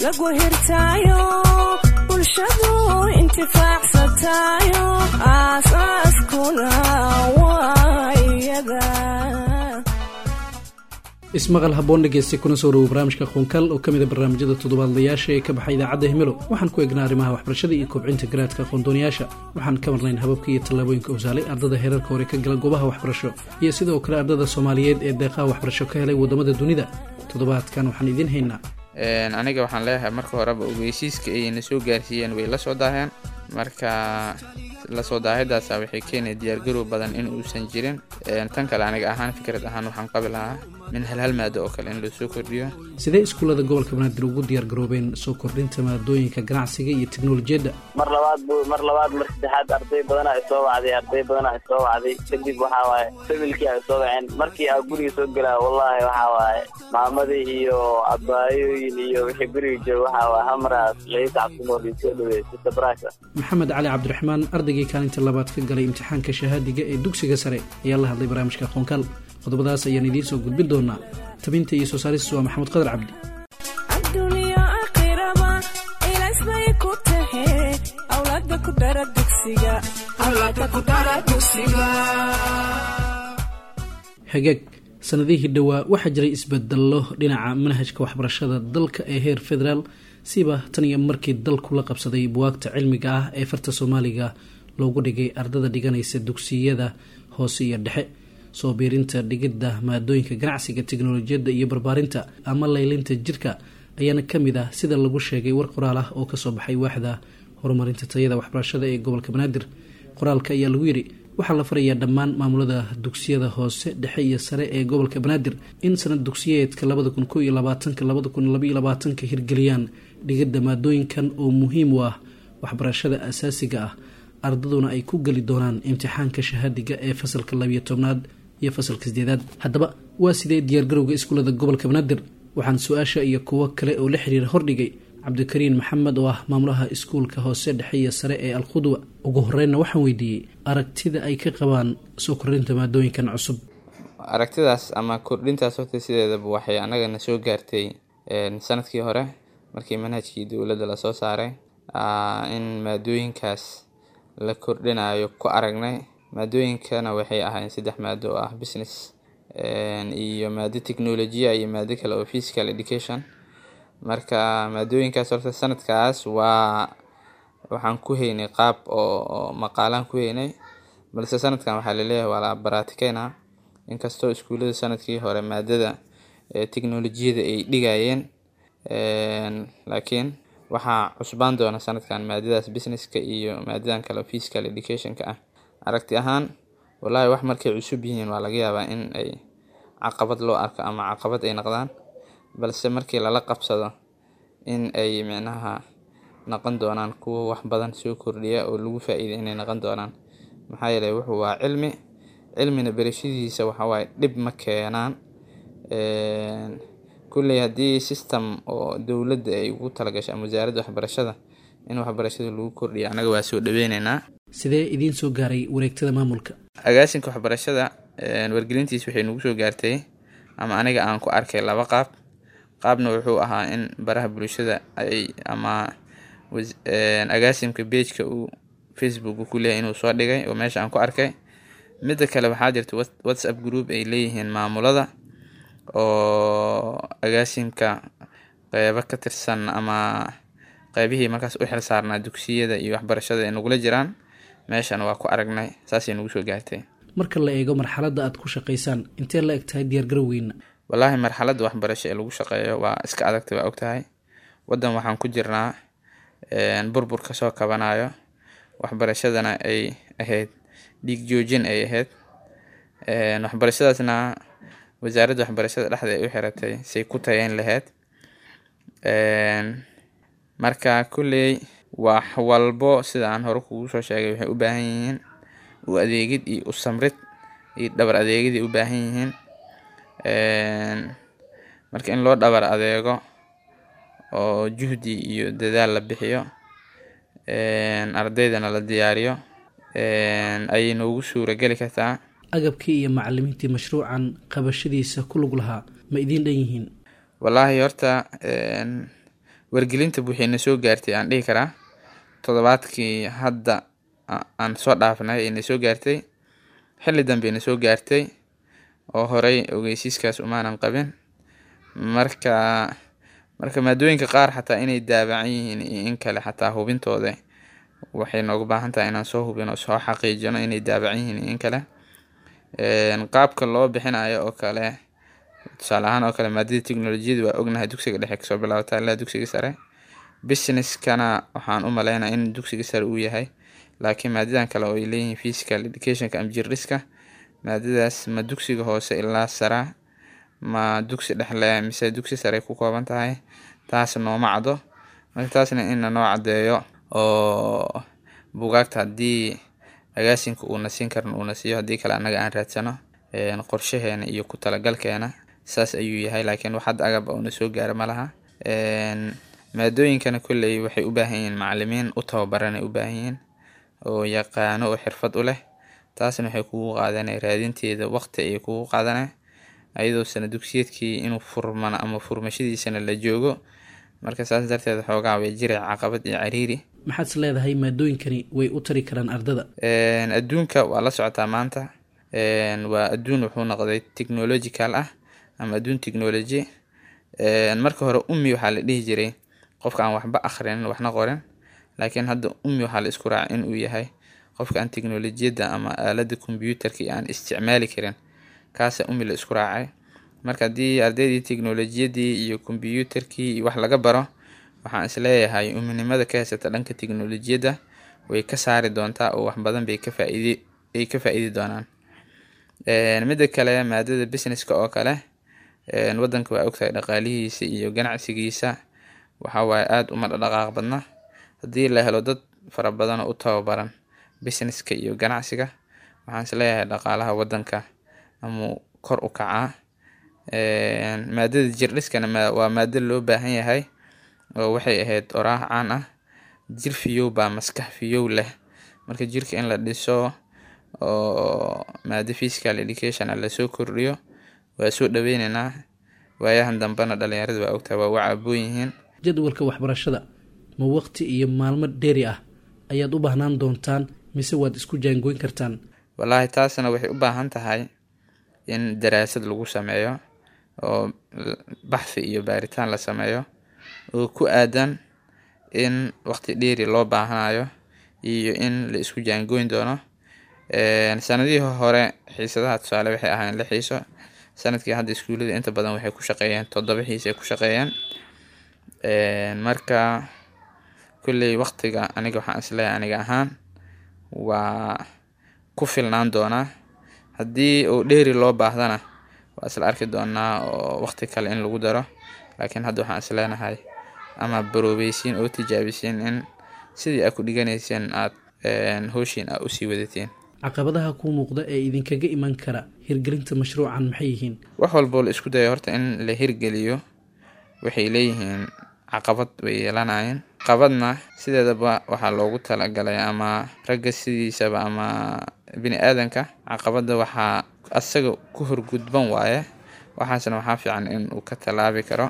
lagu hirtaayo bulshadu intifaacsatayo aasaaskuna waa iyada ismaqal haboon dhegeysta kuna soo dhawo barnaamijka qoonkaal oo ka mid a barnaamijyada toddobaadlayaasha ee ka baxay idaacadda himelo waxaan ku eegnaa arrimaha waxbarashada iyo kobcinta garaadka aqoondooniyaasha waxaan ka marnayn hababka iyo tallaabooyinka usaalay ardada heerarka hore ka gala goobaha waxbarasho iyo sidoo kale ardada soomaaliyeed ee deeqaha waxbarasho ka helay waddamada dunida toddobaadkan waxaan idiin haynaa aniga waxaan leeyahay marka horeba ogeysiiska ayna soo gaarsiiyeen way la soo daaheen marka lasoo daahadaasa waxay keenaya diyaargarow badan in uusan jirin tan kale aniga ahaan fikrad ahaan waxaan qabi lahaa min halhal maado oo kale in loo soo kordhiyo sidee iskuullada gobolka banaadir ugu diyaar garoobeen soo kordhinta maadooyinka ganacsiga iyo teknolojiyadda mar labaad bu mar labaad mar saddexaad arday badana ay soo wacday arday badana ay soo wacday kadib waxaa waaye familkii ay soo waceen markii aa guriga soo gelaa wallahi waxaa waaye maamadii iyo abaayooyin iyo wixii guriga jooga waxaa waaye hamaraas laisa cabsimood ii soo dhaweeyey sista brasa maxamed cali cabdiraxmaan ardaygii kaalinta labaad ka galay imtixaanka shahaadiga ee dugsiga sare ayaa la hadlay barnaamijka qoonkaal qodobadaas ayaan idiin soo gudbin doonaa tabinta iyo soo saaristu waa maxamed qadar cabdi adduuniya aakhiraba ilays bay ku tahe awlaada ku dara dugsiga hagaag sanadihii dhowaa waxaa jiray isbedello dhinaca manhajka waxbarashada dalka ee heer federaal siba tan iyo markii dalku la qabsaday buwaagta cilmiga ah ee farta soomaaliga loogu dhigay ardada dhiganaysa dugsiyada hoose iyo dhexe soo biirinta dhigidda maadooyinka ganacsiga teknolojiyadda iyo barbaarinta ama laylinta jirka ayaana ka mid ah sida lagu sheegay war qoraal ah oo kasoo baxay waaxda horumarinta tayada waxbarashada ee gobolka banaadir qoraalka ayaa lagu yidhi waxaa la farayaa dhammaan maamulada dugsiyada hoose dhexe iyo sare ee gobolka banaadir in sanad dugsiyeedka labada kun ko iyo labaatanka labada kun labaiyo labaatanka hirgeliyaan dhigidda maadooyinkan oo muhiim u ah waxbarashada asaasiga ah ardaduna ay ku geli doonaan imtixaanka shahaadiga ee fasalka labiyo tobnaad iyo fasalka sideedaad haddaba waa sidee diyaargarowga iskuullada gobolka banaadir waxaan su-aasha iyo kuwo kale oo la xiriira hordhigay cabdikariin maxamed oo ah maamulaha iskuulka hoose dhexe iyo sare ee alkhudwa ugu horeynna waxaan weydiiyey aragtida ay ka qabaan soo kordhinta maadooyinkan cusub aragtidaas ama kordhintaas horta sideedaba waxay annagana soo gaartay sanadkii hore markii manhajkii dowladda lasoo saaray in maadooyinkaas la kordhinayo ku aragnay maadooyinkana waxay ahayn saddex maado oo ah business iyo maado technolojiya iyo maado kale oo physical education marka maadooyinkaas horta sanadkaas waa waxaan ku heynay qaab oo maqaalaan ku heynay balse sanadkan waxaa laleeyahay waa la baratikeyna inkastoo iskuullada sanadkii hore maadada technolojiyada ay dhigayeen laakiin waxaa cusbaan doona sanadkan maadadaas businesska iyo maadadan kale physical educationka ah aragti ahaan wallaahi wax markay cusub yihiin waa laga yaabaa in ay caqabad loo arko ama caqabad ay noqdaan balse markii lala qabsado in ay micnaha noqon doonaan kuwo wax badan soo kordhiya oo lagu faa-iiday inay noqon doonaan maxaa yeeley wuxuu waa cilmi cilmina berashadiisa waxawaaye dhib ma keenaan kulley haddii system oo dowladda ay ugu talagashay ama wasaaradda waxbarashada in waxbarashada lagu kordhiya annaga waa soo dhaweyneynaa sidee idiin soo gaaray wareegtada maamulka agaasinka waxbarashada wargelintiis waxay nagu soo gaartay ama aniga aan ku arkay laba qaab qaabna wuxuu ahaa in baraha bulshada ay ama agaasimka beejka uu facebook ku leeyahy inuu soo dhigay oo meesha aan ku arkay midda kale waxaa jirta whatsapp group ay leeyihiin maamulada oo agaasimka qeybo ka tirsan ama qeybihii markaas u xil saarnaa dugsiyada iyo waxbarashada ay nagula jiraan meeshan waa ku aragnay saasay nagu soo gaartay marka la eego marxaladda aad ku shaqaysaan intee la eg tahay diyaargarowgeyna wallaahi marxaladda waxbarasho ee lagu shaqeeyo waa iska adagta waa ogtahay waddan waxaan ku jirnaa burbur kasoo kabanayo waxbarashadana ay ahayd dhiig joojin ay ahayd waxbarashadaasna wasaaradda waxbarashada dhexda ay u xiratay say ku tayeyn lahayd marka kulley wax walbo sida aan hore kugu soo sheegay waxay u baahan yihiin u adeegid iyo u samrid iyo dhabar adeegiday u baahan yihiin marka in loo dhabar adeego oo juhdi iyo dadaal la bixiyo ardaydana la diyaariyo ayay noogu suura geli kartaa agabkii iyo macalimiintii mashruucan qabashadiisa ku lug lahaa ma idiin dhan yihiin wallaahi horta wargelinta waxayna soo gaartay aan dhihi karaa toddobaadkii hadda aan soo dhaafnay ayna soo gaartay xilli dambeyna soo gaartay oo horey ogeysiiskaas umaanan qabin marka marka maadooyinka qaar xataa inay daabacan yihiin iyo in kale xataa hubintooda waxay noogu baahan tahay inaan soo hubino soo xaqiijino inay daabacan yihiin iyo in kale qaabka loo bixinayo oo kale tusaale ahaan oo kale maadada technolojiyada waa ognahay dugsiga dhexe kasoo bilaabata ilaa dugsiga sare businesskana waxaan u maleynaa in dugsiga sare uu yahay laakiin maadadan kale oo ay leeyihiin physical educationka ama jirdhiska maadadaas ma dugsiga hoose ilaa sara ma dugsi dhexle mise dugsi sare ku kooban tahay taas nooma caddo marka taasna inna noo caddeeyo oo bugaagta haddii agaasinka uuna siin karan uuna siiyo haddii kale annaga aan raadsano qorshaheena iyo ku talagalkeena saas ayuu yahay laakiin wax hadda agab uuna soo gaara ma laha maadooyinkana kolley waxay u baahan yihiin macalimiin u tababaranay u baahan yihiin oo yaqaano oo xirfad u leh taasna waxay kugu qaadanay raadinteeda waqti ayay kugu qaadanay ayadoo sana dugsiyeedkii inuu furmano ama furmashadiisana la joogo marka saas darteed xoogaa way jiray caqabad iyo cariiri maxaad is leedahay maadooyinkani way u tari karaan ardada adduunka waa la socotaa maanta waa adduun wuxuu noqday technological ah ama adduun technology marka hore ummi waxaa la dhihi jiray qofka aan waxba akhrinin waxna qorin laakiin hadda ummi waxaa la isku raacay inuu yahay qofka aan teknolojiyadda ama aalada kombyuutarka aan isticmaali karin kaasa ummi la isku raacay marka haddii ardaydii teknolojiyadii iyo kombyuutarkii iyo wax laga baro waxaan isleeyahay uminimada ka haysata dhanka teknolojiyadda way ka saari doontaa oo wax badan bay ka faaid ay ka faa-iidi doonaan midda kale maadada businesska oo kale wadanka waa ogtahay dhaqaalihiisa iyo ganacsigiisa waxawaaye aada uma dhaqaaq badna haddii la helo dad fara badan oo u tababaran businesska iyo ganacsiga waxaan isleeyahay dhaqaalaha wadanka ama kor u kacaa maadada jirdhiskana waa maado loo baahan yahay oo waxay ahayd oraah caan ah jir fiyow baa maskax fiyow leh marka jirka in la dhiso oo maado physical education lasoo kordhiyo waa soo dhaweyneynaa waayahan dambena dhalinyarada waa ogtahay waa u caaboon yihiin jadwalka waxbarashada ma waqti iyo maalmo dheeri ah ayaad u baahnaan doontaan mise waad isku jaangoyn kartaan wallaahi taasna waxay u baahan tahay in daraasad lagu sameeyo oo baxthi iyo baaritaan la sameeyo oo ku aadan in waqti dheeri loo baahanayo iyo in la isku jaangoyn doono sanadihii hore xiisadaha tusaale waxay ahayn la xiiso sanadkii hadda iskuullada inta badan waxay ku shaqeeyeen toddoba xiis ay ku shaqeeyeen marka kolley waqtiga aniga waxaan isleeyahay aniga ahaan waa ku filnaan doonaa haddii uu dheeri loo baahdana waa isla arki doonaa oo waqti kale in lagu daro laakiin hadda waxaan isleenahay ama baroobeysiin oo tijaabisiin in sidii aad ku dhiganayseen aad hooshiin aad usii wadateen caqabadaha kuu muuqda ee idinkaga iman kara hirgelinta mashruucan maxay yihiin wax walboo la isku dayo horta in la hirgeliyo waxay leeyihiin caqabad way yeelanayeen qabadna sideedaba waxaa loogu talagalay ama ragga sidiisaba ama bini aadanka caqabadda waxaa asaga ku horgudban waaye waxaasna waxaa fiican in uu ka tallaabi karo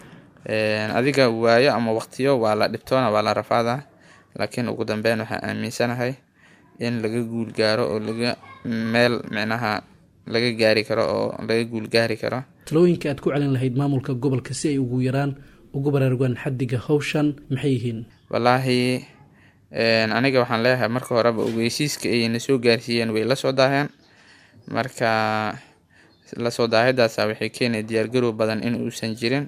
adiga waayo ama waqtiyo waa la dhibtoona waa la rafaadaa laakiin ugu dambeyn waxaa aaminsanahay in laga guul gaaro oo laga meel micnaha laga gaari karo oo laga guul gaari karo talooyinka aad ku celin lahayd maamulka gobolka si ay ugu yaraan ugu baraarugaan xaddiga hawshan maxay yihiin wallaahi aniga waxaan leeyahay marka horeba ogeysiiska ayna soo gaarsiiyeen way la soo daaheen marka lasoo daahadaasa waxay keenaya diyaargarow badan in uusan jirin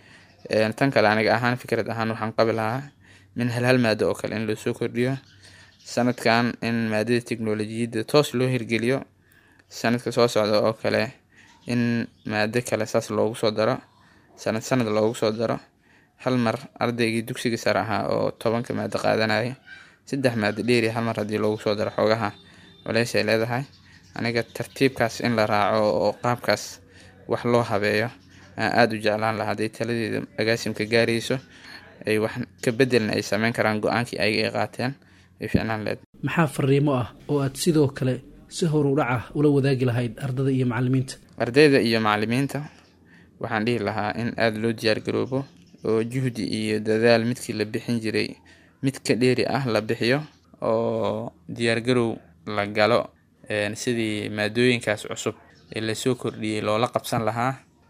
tan kale aniga ahaan fikrad ahaan waxaan qabi lahaa min hal hal maado oo kale in loosoo kordhiyo sanadkan in maadada teknolojiyadda toos loo hirgeliyo sanadka soo socda oo kale in maado kale saas loogu soo daro sanad sanad loogu soo daro hal mar ardaygii dugsiga sare ahaa oo tobanka maado qaadanaya saddex maado dheeri hal mar haddii loogu soo daro xoogaha culeysay leedahay aniga tartiibkaas in la raaco oo qaabkaas wax loo habeeyo aan aada u jeclaan lahaa hadday taladeeda agaasimka gaarayso ay wax ka bedelna ay sameyn karaan go-aankii ayaga ay qaateen ay ficnaan leed maxaa fariimo ah oo aad sidoo kale si horudhac ah ula wadaagi lahayd ardada iyo macalimiinta ardayda iyo macalimiinta waxaan dhihi lahaa in aada loo diyaargaroobo oo juhdi iyo dadaal midkii la bixin jiray mid ka dheeri ah la bixiyo oo diyaargarow la galo sidii maadooyinkaas cusub ee lasoo kordhiyey loola qabsan lahaa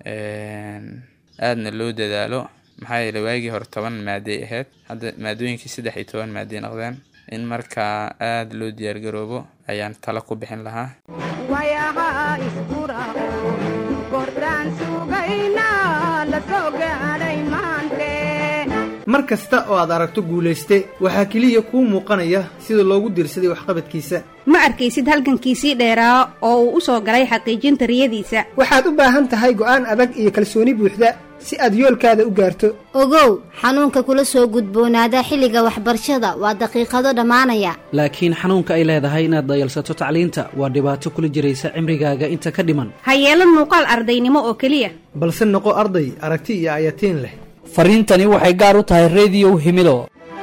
aadna loo dadaalo maxaa yeele waagii hore toban maaday ahayd hadda maadooyinkii saddex iyo toban maaday noqdeen in markaa aada loo diyaargaroobo ayaan talo ku bixin lahaa mar kasta oo aad aragto guulayste waxaa keliya kuu muuqanaya sida loogu diirsaday waxqabadkiisa ma arkaysid halgankiisii dheeraa oo uu u soo galay xaqiijinta riyadiisa waxaad u baahan tahay go'aan adag iyo kalsooni buuxda si aad yoolkaada u gaarto ogow xanuunka kula soo gudboonaada xilliga waxbarashada waa daqiiqado dhammaanaya laakiin xanuunka ay leedahay inaad dayalsato tacliinta waa dhibaato kula jiraysa cimrigaaga inta ka dhiman ha yeelan muuqaal ardaynimo oo keliya balse noqo arday aragti iyo ayatiin leh fariintani waxay gaar u tahay rediyow himido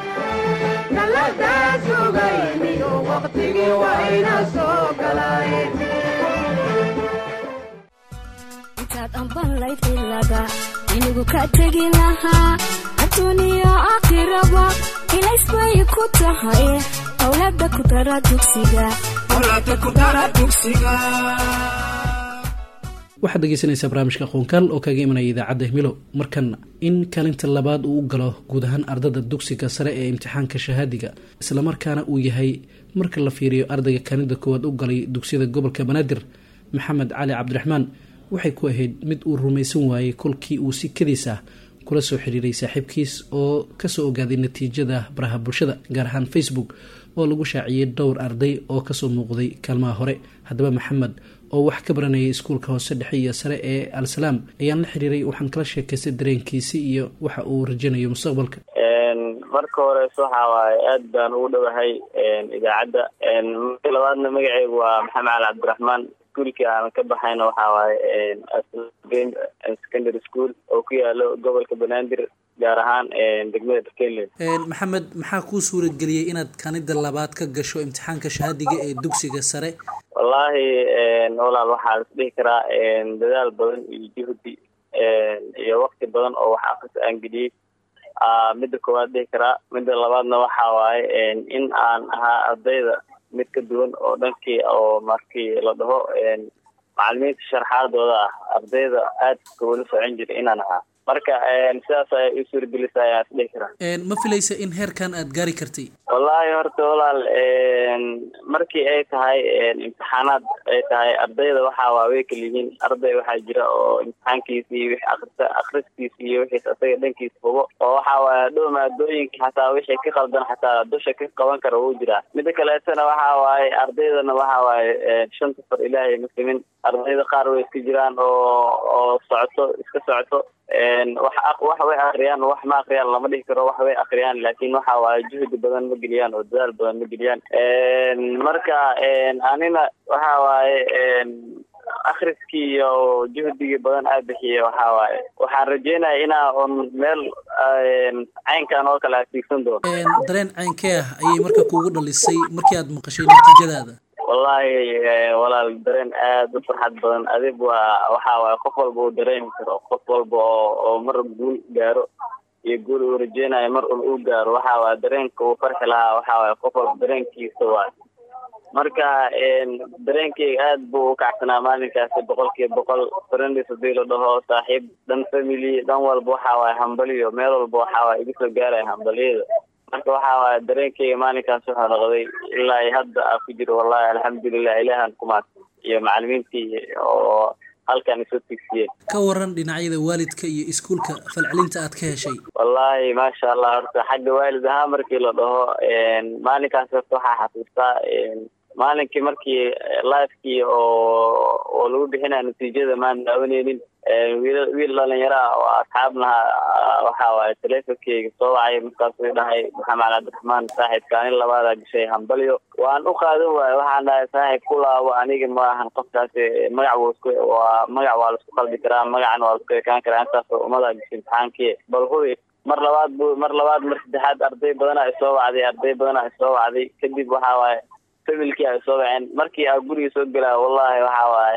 intaad ambanlayd ilaga inigu ka tegi lahaa adduuniya aakhiraba ilays bay ku tahay owlada ku dara dugsiga waxaad dhegeysanaysaa barnaamijka qoonkaal oo kaga imanaya idaacadda himilo markan in kaalinta labaad uu u galo guud ahaan ardada dugsiga sare ee imtixaanka shahaadiga islamarkaana uu yahay marka la fiiriyo ardayga kaalinta koowaad u galay dugsiyada gobolka banaadir maxamed cali cabdiraxmaan waxay ku ahayd mid uu rumaysan waayey kolkii uu si kadiis ah kula soo xiriiray saaxiibkiis oo kasoo ogaaday natiijada baraha bulshada gaar ahaan facebook oo lagu shaaciyey dhowr arday oo kasoo muuqday kaalmaha hore haddaba maxamed oo wax ka baranayay iskuulka hoose dhexe iyo sare ee al-salaam ayaan la xiriiray waxaan kala sheekaystay dareenkiisi iyo waxa uu rajaynayo mustaqbalka marka horees waxa waaye aad baan ugu dhowahay idaacadda marka labaadna magaceygu waa maxamed cali cabdiraxmaan iskuulkii aan ka baxayna waxa waaye secondary school oo ku yaalo gobolka banaadir gaar ahaan degmada darkenland maxamed maxaa kuu suurageliyey inaad kanida labaad ka gasho imtixaanka shahaadiga ee dugsiga sare wallaahi walaal waxaa is dhihi karaa dadaal badan iyo juhdi iyo wakti badan oo wax akris aan geliyey midda koowaad dhihi karaa midda labaadna waxa waaye in aan ahaa ardayda mid ka duwan oo dhankii oo markii la dhaho macalimiinta sharxaadooda ah ardayda aadka ula socon jiray inaan ahaa marka sidaas ay u suuragelisa ayaan is dhihi karaa ma filaysa in heerkan aada gaari kartay wallaahi horta walaal markii ay tahay imtixaanaad ay tahay ardayda waxa waa way kala yihiin arday waxaa jira oo imtixaankiisa iyo wixii akrisa akriskiisa iyo wixiis asaga dhankiisa hubo oo waxa waaye dhow maadooyinka xataa wixii ka qaldan xataa dusha ka qaban kara wuu jiraa midda kaleetana waxa waaye ardaydana waxa waaye shanta far ilaahay muslimin ardayda qaar way iska jiraan oo oo socoto iska socoto wax wax way akriyaan wax ma akriyaan lama dhihi karo wax way akriyaan laakiin waxa waaye juhdi badan ma geliyaan oo dadaal badan ma geliyaan marka anina waxa waaye akriskii iyo juhdigii badan aa bixiyey waxa waaye waxaan rajeynaya inaa un meel caynkan oo kale asigsan doono dareen caynkee ah ayay marka kuugu dhalisay markii aad maqashay natiijadaada wallahi walaal dareen aada u farxad badan adig waa waxa waaye qof walba uu dareemi karo qof walba oo oo mar guul gaaro iyo guul uu rajeynayo mar un uu gaaro waxa waaye dareenka uu farxi lahaa waxa waaye qof walba dareenkiisa waay marka dareenkeyga aad buu u kacsanaa maalinkaasi boqol kiiba boqol friendis hadii la dhaho saaxiib dhan family dhan walba waxa waaye hambaliyo meel walba waxa waaye iga soo gaaraya hambaliyada marka waxa waaye dareenkeyga maalinkaas wuxuu noqday ilaa hadda aa ku jiro wallahi alxamdulilah ilaahan ku maadsan iyo macalimiintii oo halkan isoo tigsiyeen ka waran dhinacyada waalidka iyo iskuulka falcelinta aad ka heshay wallahi maasha allah horta xagga waalid ahaan markii la dhaho maalinkaas horta waxaa xasuustaa maalinkii markii lifekii oo oo lagu bixinaya natiijada maan daawaneynin wiil wiil dhalinyaro ah oo asxaabnaha waxa waaye teleefonkeyga soo wacay markaasuu dhahay maxamed cabdiraxmaan saaxiibka anin labaadaa gashay hambalyo waan u qaadan waaye waxaan dhahay saaxiib ku laabo aniga ma ahan qofkaasi magac wuu isku waa magac waa laisku qalbi karaa magacana waa laisku ekaan karaa intaasoo umadaa gashay imtixaankii bal hubi mar labaad bu mar labaad mar saddexaad arday badanaa isoo wacday arday badanaa isoo wacday kadib waxa waaye familkii ay soo waceen markii aa guriga soo gelaa wallahi waxa waaye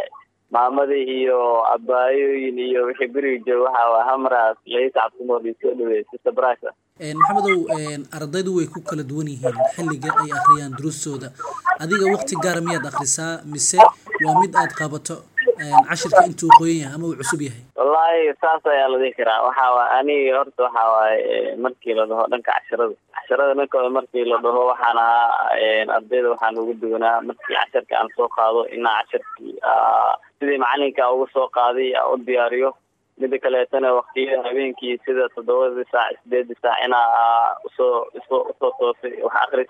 maamadii iyo abaayooyin iyo wixii guriga jooga waxa waay hamraas ciise cabdimood soo dhaweey sister brasa maxamedow ardaydu way ku kala duwan yihiin xilliga ay akhriyaan duruustooda adiga wakti gaara miyaad akhrisaa mise waa mid aad qabato cashirka intuu qoyan yahay ama uu cusub yahay wallahi saas ayaa la dhihi karaa waxa waay aniga horta waxa waaye markii la dhaho dhanka casharada casharada dhankooda markii la dhaho waxaan ahaa ardayda waxaan ugu duwanaa markii casharka aan soo qaado inaa casharkii sidii macalinka uga soo qaaday u diyaariyo mida kaleetana waktiyada habeenkii sida toddobadii saac sideedii saac inaa usoo usoo usoo toosay wax akris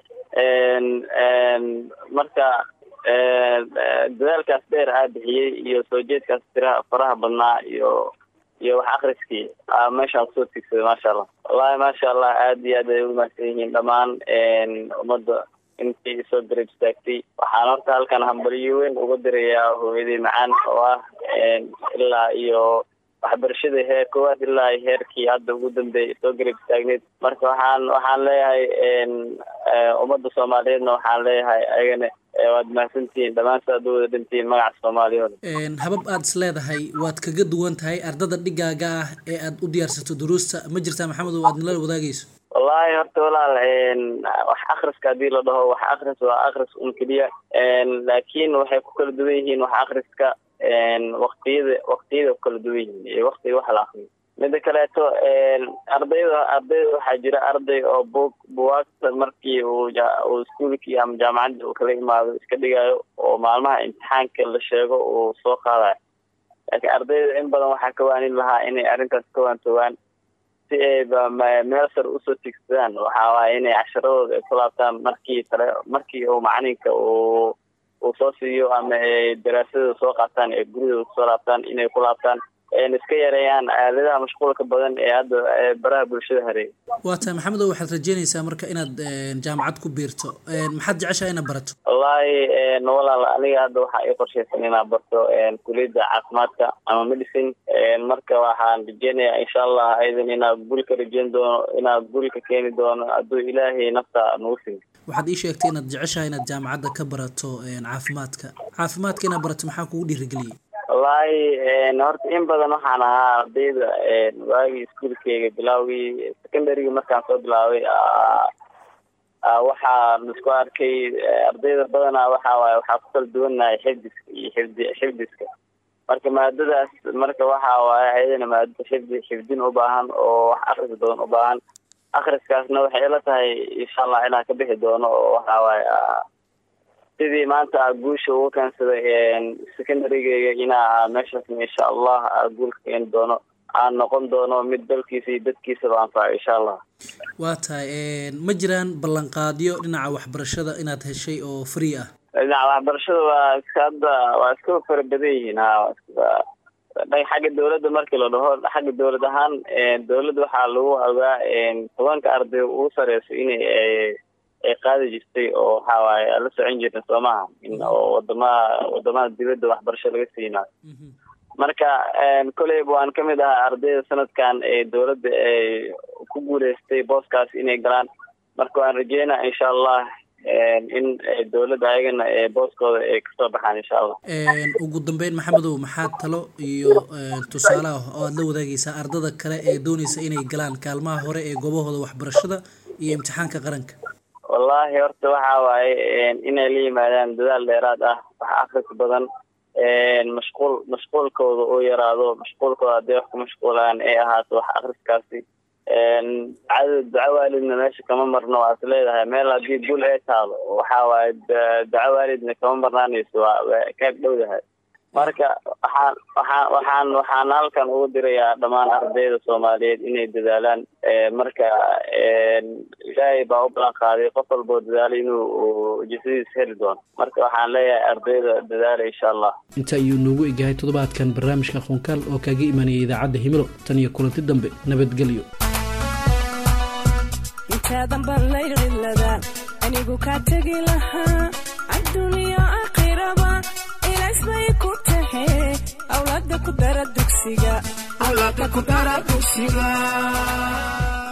marka dadaalkaas dheer aa bixiyey iyo soo jeedkaas tiraha faraha badnaa iyo iyo wax akriskii meeshaan kusoo tigsaday maasha allah wallahi maasha allah aad iyo aad ay umahadsan yihiin dhammaan ummadda intii soo garab istaagtay waxaan horta halkan hambaliyo weyn uga dirayaa hooyadii macaan oo ah ilaa iyo waxbarashada heer koowaad ilaa heerkii hadda ugu dambeeyay soo garab istaagneyd marka waxaan waxaan leeyahay ummadda soomaaliyeedna waxaan leeyahay ayagana waad mahadsantihiin dhammaan saad u wada dhantihiin magaca soomaaliya habab aad is leedahay waad kaga duwan tahay ardada dhigaaga ah ee aad u diyaarsato duruusta ma jirtaa maxamed oo aad nala wadaagayso wallahi horta walaal wax akriska hadii la dhaho wax akris waa akris un keliya laakiin waxay ku kala duwan yihiin wax akriska waktiyada waktiyada ku kala duwan yihiin iyo waktiga wax la akriyo mida kaleeto ardayda ardayda waxaa jira arday oo buug buwaagta markii uu uu iskuolkii ama jaamacadda uu kala imaado iska dhigayo oo maalmaha imtixaanka la sheego uu soo qaadayo laakiin ardayda in badan waxaa ka waanin lahaa inay arrintaas ka waantoogaan si ayba meel sar usoo tigsadaan waxa waaye inay casharadooda ay ku laabtaan markii kale markii uu macalinka uu uu soo siiyo ama ay daraasadooda soo qaataan ee guridooda kusoo laabtaan inay ku laabtaan iska yareeyaan aaladaha mashquulka badan ee hadda baraha bulshada hareey waa tahay maxamedow waxaad rajeynaysaa marka inaad jaamacad ku biirto maxaad jeceshaha inaad barato wallahi walaal aniga hadda waxaa ii qorshaysan inaan barto kuliyadda caafimaadka ama medicine marka waxaan rajeynayaa insha allah aydan inaa guri ka rajeyn doono inaa guri ka keeni doono hadduu ilaahay nafta nagu siin waxaad ii sheegtay inaad jeceshahay inaad jaamacadda ka barato caafimaadka caafimaadka inaad barato maxaa kugu dhiirigeliyey wallahi horta in badan waxaan ahaa ardayda waagii iskuolkeyga bilaawgii secondaryga markaan soo bilaabay waxaan isku arkay ardayda badanaa waxa waaye waxaa ku kala duwanahay xifdiska iyo xifdi xifdiska marka maadadaas marka waxa waaye ayadana maadada xifdi xifdin u baahan oo wax akris badan u baahan akriskaasna waxay ila tahay insha allah inaan ka bixi doono oo waxa waaye sidii maanta guusha ugu keensaday secondarygeyga inaa meeshaas insha allah guulka keeni doono aan noqon doono mid dalkiisa iyo dadkiisaba anfaco insha allah waa tahay ma jiraan ballanqaadyo dhinaca waxbarashada inaad heshay oo free ah dhinaca waxbarashada waa iska hadda waa iska fara badan yihiin ha xagga dawladda markii la dhaho xagga dawlad ahaan dawladda waxaa lagu ogaa tobanka arday ugu sareyso inay ay qaadi jirtay oo waxa waaye aan la socon jirna soomaha oo wadamaha wadamaha dibadda waxbarasho laga siinaayo marka koleyba waan kamid ahaa ardayda sanadkan ee dawladda ay ku guuleystay booskaas inay galaan marka waan rajeynaa insha allah in dawladda ayagana booskooda ay kasoo baxaan insha allah ugu dambeyn maxamedow maxaa talo iyo tusaalaha oo aada la wadaagaysaa ardada kale ee dooneysa inay galaan kaalmaha hore ee goobahooda waxbarashada iyo imtixaanka qaranka wallahi horta waxa waaye inay la yimaadaan dadaal dheeraad ah wax akris badan mashquul mashquulkooda uu yaraado mashquulkooda hadday wax ku mashquulaan ay ahaato wax akriskaasi ducada duco waalidna meesha kama marno waa is leedahay meel haddii gul ay taalo waxa waaye duco waalidna kama marnaanayso waa waa kaag dhowdahay marka waxaan waxaan waxaan waxaan halkan ugu dirayaa dhammaan ardayda soomaaliyeed inay dadaalaan marka ilaahay baa u balan qaaday qof walboo dadaalay inuu jisadiis heli doono marka waxaan leeyahay ardayda dadaala insha allah inta ayuu noogu egyahay toddobaadkan barnaamijka aqoonkaal oo kaaga imanayay idaacadda himilo tan iyo kulanti dambe nabadgelyo intaadan ballayr cidlada anigu kaa tegi lahaa adduuniya aakhiraba ilays bay ku tahe awlaada ku dara dugsiga